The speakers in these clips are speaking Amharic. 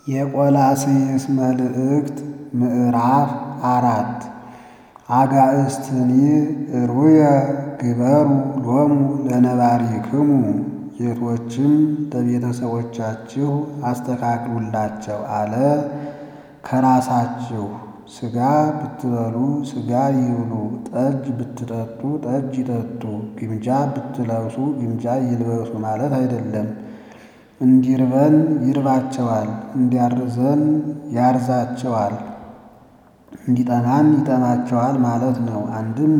የቆላስይስ መልእክት ምዕራፍ አራት አጋእዝትኒ ሩየ ግበሩ ሎሙ ለነባሪክሙ ጌቶችም ለቤተሰቦቻችሁ አስተካክሉላቸው አለ። ከራሳችሁ ሥጋ ብትበሉ ሥጋ ይብሉ፣ ጠጅ ብትጠጡ ጠጅ ይጠጡ፣ ግምጃ ብትለብሱ ግምጃ ይልበሱ ማለት አይደለም። እንዲርበን ይርባቸዋል፣ እንዲያርዘን ያርዛቸዋል፣ እንዲጠማን ይጠማቸዋል ማለት ነው። አንድም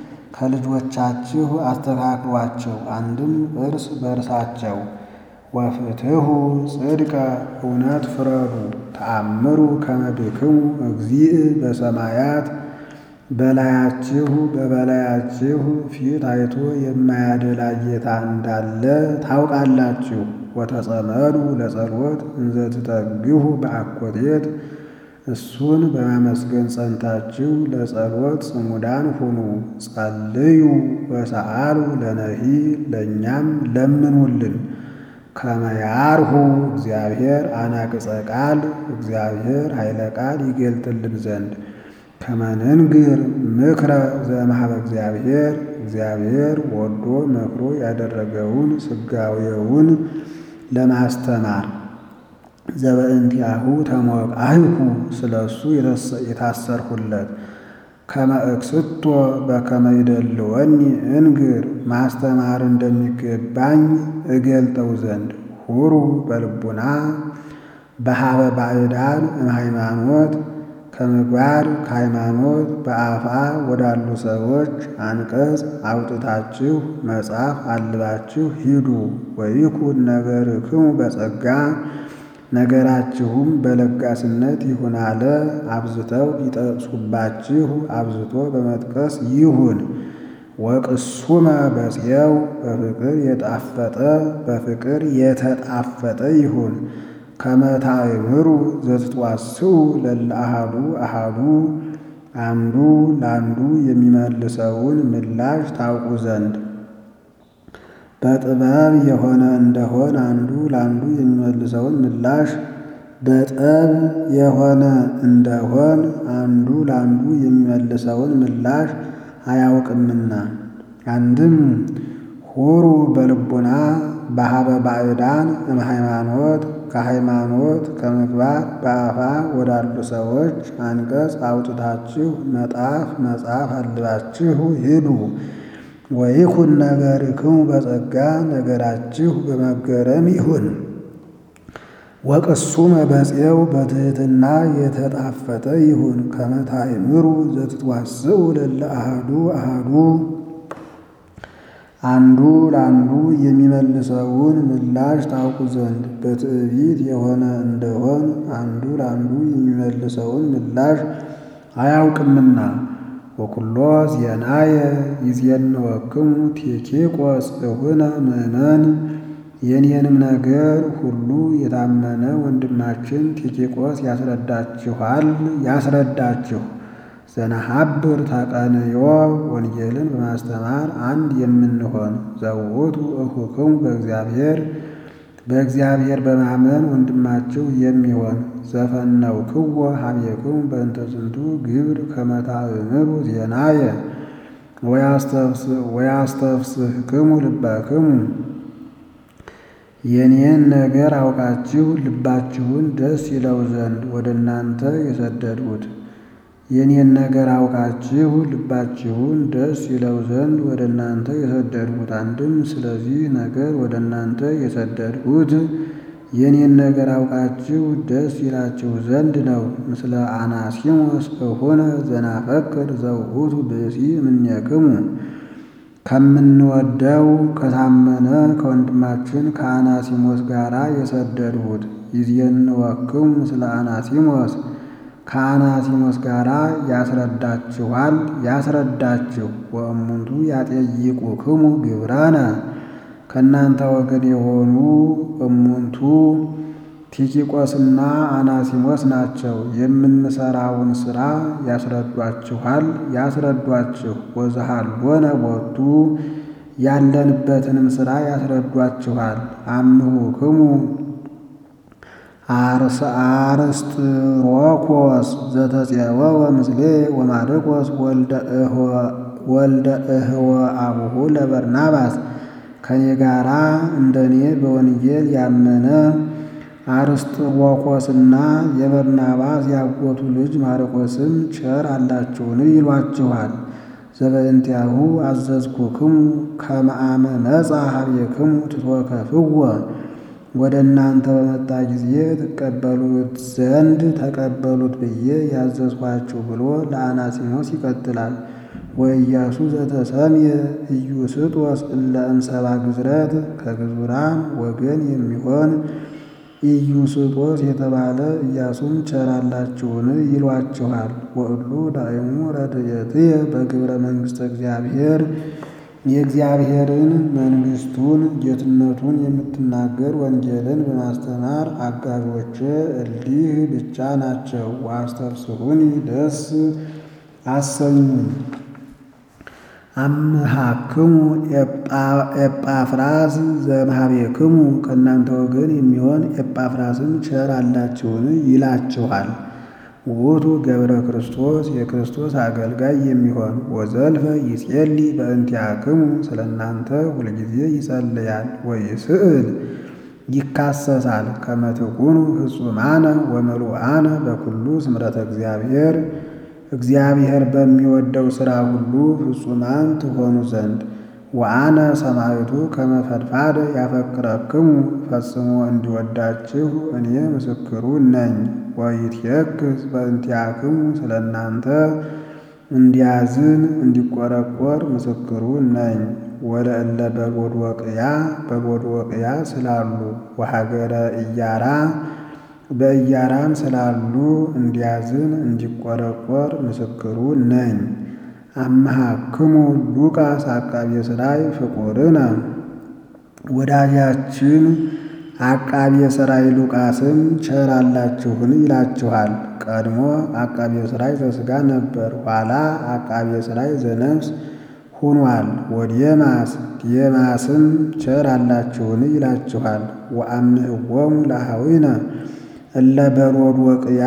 ከልጆቻችሁ አስተካክሏቸው፣ አንድም እርስ በርሳቸው ወፍትሑ ጽድቀ እውነት ፍረዱ ተአምሩ ከመ ብክሙ እግዚእ በሰማያት በላያችሁ በበላያችሁ ፊት አይቶ የማያደላ ጌታ እንዳለ ታውቃላችሁ። ወተጸመዱ ለጸሎት እንዘ ትተግሁ በአኮቴት እሱን በማመስገን ጸንታችሁ ለጸሎት ጽሙዳን ሁኑ። ጸልዩ ወሰአሉ ለነሂ ለእኛም ለምኑልን ከመ ያርሁ እግዚአብሔር አናቅጸ ቃል እግዚአብሔር ኃይለ ቃል ይገልጥልን ዘንድ ከመ ንንግር ምክረ ዘእምኀበ እግዚአብሔር እግዚአብሔር ወዶ መክሮ ያደረገውን ስጋዌውን ለማስተማር ዘበእንቲአሁ ተሞቃህኩ ስለ እሱ የታሰርሁለት ከመ እክስቶ በከመ ይደልወኒ እንግር ማስተማር እንደሚገባኝ እገልጠው ዘንድ ሁሩ በልቡና በኀበ ባዕዳን እምሃይማኖት ከምግባር ከሃይማኖት በአፋ ወዳሉ ሰዎች አንቀጽ አውጥታችሁ መጽሐፍ አልባችሁ ሂዱ። ወይኩን ነገርክሙ በጸጋ ነገራችሁም በለጋስነት ይሁን አለ። አብዝተው ቢጠቅሱባችሁ አብዝቶ በመጥቀስ ይሁን። ወቅሱመ በጽየው በፍቅር የጣፈጠ በፍቅር የተጣፈጠ ይሁን። ከመ ታእምሩ ዘትትዋስኡ ለእለ አሐዱ አሐዱ አንዱ ለአንዱ የሚመልሰውን ምላሽ ታውቁ ዘንድ በጥበብ የሆነ እንደሆን አንዱ ለአንዱ የሚመልሰውን ምላሽ በጠብ የሆነ እንደሆን አንዱ ለአንዱ የሚመልሰውን ምላሽ አያውቅምና። አንድም ሁሩ በልቡና በኀበ ባዕዳን እምሃይማኖት ከሃይማኖት ከምግባር በአፋ ወዳሉ ሰዎች አንቀጽ አውጥታችሁ መጣፍ መጽሐፍ አልባችሁ ሂዱ። ወይኩን ነገርክሙ በጸጋ ነገራችሁ በመገረም ይሁን። ወቅሱመ በጽየው በትሕትና የተጣፈጠ ይሁን። ከመ ታእምሩ ዘትትዋስኡ ለእለ አሐዱ አሐዱ አንዱ ለአንዱ የሚመልሰውን ምላሽ ታውቁ ዘንድ በትዕቢት የሆነ እንደሆን አንዱ ለአንዱ የሚመልሰውን ምላሽ አያውቅምና። ወኩሎ ዜናየ ይዜንወክሙ ቲኪቆስ እሁነ ምእመን የኔንም ነገር ሁሉ የታመነ ወንድማችን ቲኪቆስ ያስረዳችኋል ያስረዳችሁ ዘነሐብር ተቀንዮ ወንጌልን በማስተማር አንድ የምንሆን ዘውቱ እኹክሙ በእግዚአብሔር በእግዚአብሔር በማመን ወንድማችሁ የሚሆን ዘፈነውክዎ ኀቤክሙ በእንተ ዝንቱ ግብር ከመ ታእምሩ ዜናየ ወያስተፍስሕክሙ ልበክሙ የኔን ነገር አውቃችሁ ልባችሁን ደስ ይለው ዘንድ ወደ እናንተ የሰደድሁት የኔን ነገር አውቃችሁ ልባችሁን ደስ ይለው ዘንድ ወደ እናንተ የሰደድሁት። አንድም ስለዚህ ነገር ወደ እናንተ የሰደድሁት የኔን ነገር አውቃችሁ ደስ ይላችሁ ዘንድ ነው። ምስለ አናሲሞስ እሆነ ዘናፈቅር ዘውእቱ ብእሲ እምኔክሙ ከምንወደው ከታመነ ከወንድማችን ከአናሲሞስ ጋራ የሰደድሁት ይዜንወክሙ ምስለ አናሲሞስ ከአናሲሞስ ጋር ያስረዳችኋል ያስረዳችሁ። ወእሙንቱ ያጠይቁክሙ ግብራነ ከእናንተ ወገን የሆኑ እሙንቱ ቲኪቆስና አናሲሞስ ናቸው። የምንሰራውን ሥራ ያስረዷችኋል ያስረዷችሁ። ወዘሃሎነ ቦቱ ያለንበትንም ሥራ ያስረዷችኋል። አምሁክሙ አርስጥሮኮስ ዘተፄወወ ምስሌ ወማርቆስ ወልደ እህወ አቡሁ ለበርናባስ ከኔ ጋራ እንደኔ በወንጌል ያመነ አርስጥሮኮስና የበርናባስ ያጎቱ ልጅ ማርቆስም ቸር አላችሁን ይሏችኋል። ዘበእንቲአሁ አዘዝኩክሙ ከመ አመ መጻ ኀቤክሙ ትትወከፍዎ ወደ እናንተ በመጣ ጊዜ ትቀበሉት ዘንድ ተቀበሉት ብዬ ያዘዝኋችሁ ብሎ ለአናሲሞስ ይቀጥላል። ወኢያሱ ዘተሰምየ ኢዩስጦስ እለ እምሰባ ግዝረት ከግዙራን ወገን የሚሆን ኢዩስጦስ የተባለ ኢያሱም ቸር አላችሁን ይሏችኋል። ወእሉ ዳእሙ ረድኤትየ በግብረ መንግሥተ እግዚአብሔር የእግዚአብሔርን መንግሥቱን ጌትነቱን የምትናገር ወንጌልን በማስተማር አጋዦቼ እሊህ ብቻ ናቸው። ወአስተፍስሑኒ ደስ አሰኙኝ። አምሃክሙ ኤጳፍራስ ዘእምኀቤክሙ ከእናንተ ወገን የሚሆን ኤጳፍራስም ቸር አላችሁን ይላችኋል። ውእቱ ገብረ ክርስቶስ የክርስቶስ አገልጋይ የሚሆን ወዘልፈ ይጼሊ በእንቲአክሙ ስለ እናንተ ሁልጊዜ ይጸልያል ወይስእል ይካሰሳል። ከመ ትኩኑ ፍጹማነ ወምሉአነ በኩሉ ስምረተ እግዚአብሔር እግዚአብሔር በሚወደው ሥራ ሁሉ ፍጹማን ትሆኑ ዘንድ ወአነ ሰማዕቱ ከመ ፈድፋደ ያፈቅረክሙ ፈጽሞ እንዲወዳችሁ እኔ ምስክሩ ነኝ። ወይትየክዝ በእንቲአክሙ ስለ እናንተ እንዲያዝን እንዲቆረቆር ምስክሩ ነኝ። ወለእለ በሎዶቅያ በሎዶቅያ ስላሉ ወሀገረ ኢያራ በኢያራም ስላሉ እንዲያዝን እንዲቆረቆር ምስክሩ ነኝ። አምሃክሙ ሉቃስ አቃቤ ሥራይ ፍቁርነ ወዳጃችን አቃቤ ሥራይ ሉቃስም ቸር አላችሁን ይላችኋል። ቀድሞ አቃቤ ሥራይ ዘሥጋ ነበር፣ ኋላ አቃቤ ሥራይ ዘነፍስ ሁኗል። ወዴማስ ዴማስም ቸር አላችሁን ይላችኋል። ወአምህዎሙ ለአኀዊነ እለ በሎዶቅያ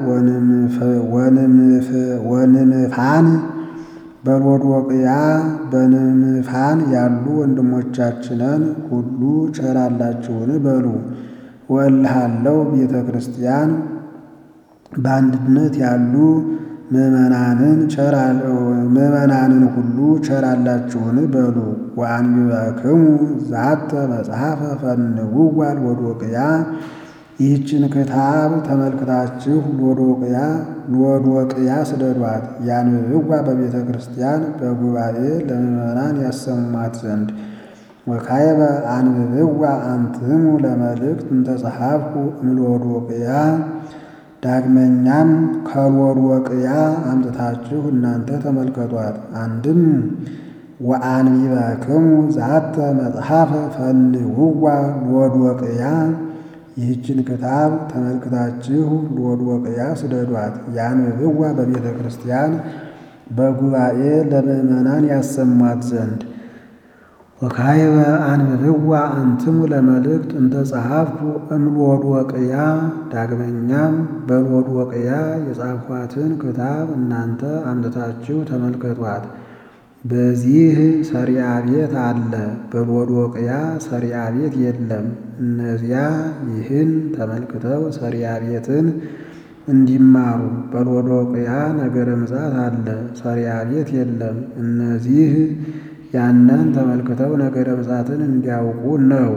ወንምፋን በሎዶቅያ በንምፋን ያሉ ወንድሞቻችንን ሁሉ ቸር አላችሁን በሉ። ወእልሃለው ቤተ ክርስቲያን በአንድነት ያሉ ምዕመናንን ምዕመናንን ሁሉ ቸር አላችሁን በሉ። ወአንቢበክሙ ዛተ መጽሐፈ ፈንውዋ ሎዶቅያ ይህችን ክታብ ተመልክታችሁ ሎዶቅያ ሎዶቅያ ስደዷት። ያንብብዋ በቤተ ክርስቲያን በጉባኤ ለምዕመናን ያሰሟት ዘንድ። ወካይበ አንብብዋ አንትሙ ለመልእክት እንተ ጸሐፍኩ እምሎዶቅያ ዳግመኛም ከሎዶቅያ አምጥታችሁ እናንተ ተመልከቷት። አንድም ወአንቢበክሙ ዛተ መጽሐፈ ፈንውዋ ሎዶቅያ ይህችን ክታብ ተመልክታችሁ ሎዶቅያ ስደዷት። ያንብብዋ በቤተ ክርስቲያን በጉባኤ ለምዕመናን ያሰሟት ዘንድ። ወካይበ አንብብዋ አንትሙ ለመልእክት እንተ ጸሐፍኩ እምሎዶቅያ ዳግመኛም በሎዶቅያ የጻፍኳትን ክታብ እናንተ አምጥታችሁ ተመልከቷት። በዚህ ሰሪያ ቤት አለ፣ በሎዶቅያ ሰሪያ ቤት የለም። እነዚያ ይህን ተመልክተው ሰሪያ ቤትን እንዲማሩ በሎዶቅያ ነገረ ምጽአት አለ፣ ሰሪያ ቤት የለም። እነዚህ ያንን ተመልክተው ነገረ ምጽአትን እንዲያውቁ ነው።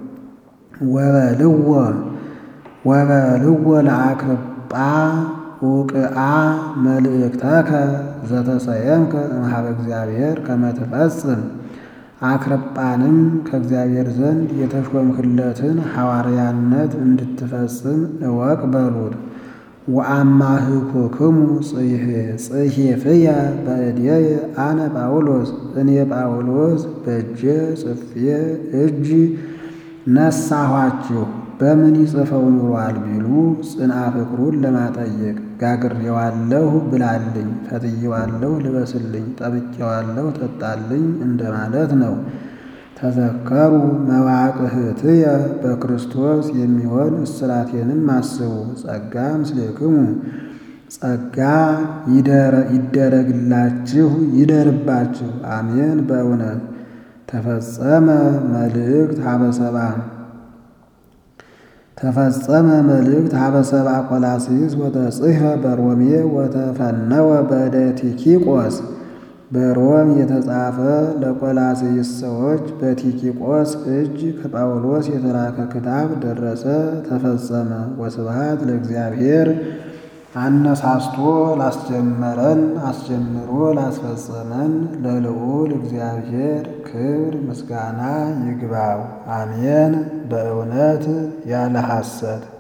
ወበልዎ ወበልዎ ለአክርጳ ውቅአ መልእክተከ ዘተሰየምከ እምኀበ እግዚአብሔር ከመ ትፈጽም አክርጳንም ከእግዚአብሔር ዘንድ የተሾምክለትን ሐዋርያነት እንድትፈጽም እወቅ በሉት። ወአማህኩክሙ ጽሕፍየ በእድየ አነ ጳውሎስ እኔ ጳውሎስ በእጄ ጽፌ እጅ ነሳኋችሁ። በምን ይጽፈው ኑሯል ቢሉ ጽንዓ ፍቅሩን ለማጠየቅ ጋግሬዋለሁ ብላልኝ፣ ፈትዬዋለሁ ልበስልኝ፣ ጠብቄዋለሁ ጠጣልኝ እንደማለት ነው። ተዘከሩ መዋቅህትየ በክርስቶስ የሚሆን እስራቴንም አስቡ። ጸጋ ምስሌክሙ ጸጋ ይደረግላችሁ ይደርባችሁ። አሜን። በእውነት ተፈጸመ መልእክት ሀበሰባ ተፈጸመ መልእክት ሀበሰባ ቆላስይስ ወተጽሕፈ በሮሜ ወተፈነወ በእደ ቲኪቆስ በሮም የተጻፈ ለቆላስይስ ሰዎች በቲኪቆስ እጅ ከጳውሎስ የተላከ ክታብ ደረሰ፣ ተፈጸመ። ወስብሐት ለእግዚአብሔር አነሳስቶ ላስጀመረን አስጀምሮ ላስፈጸመን ለልዑል እግዚአብሔር ክብር ምስጋና ይግባው። አሜን። በእውነት ያለ ሐሰት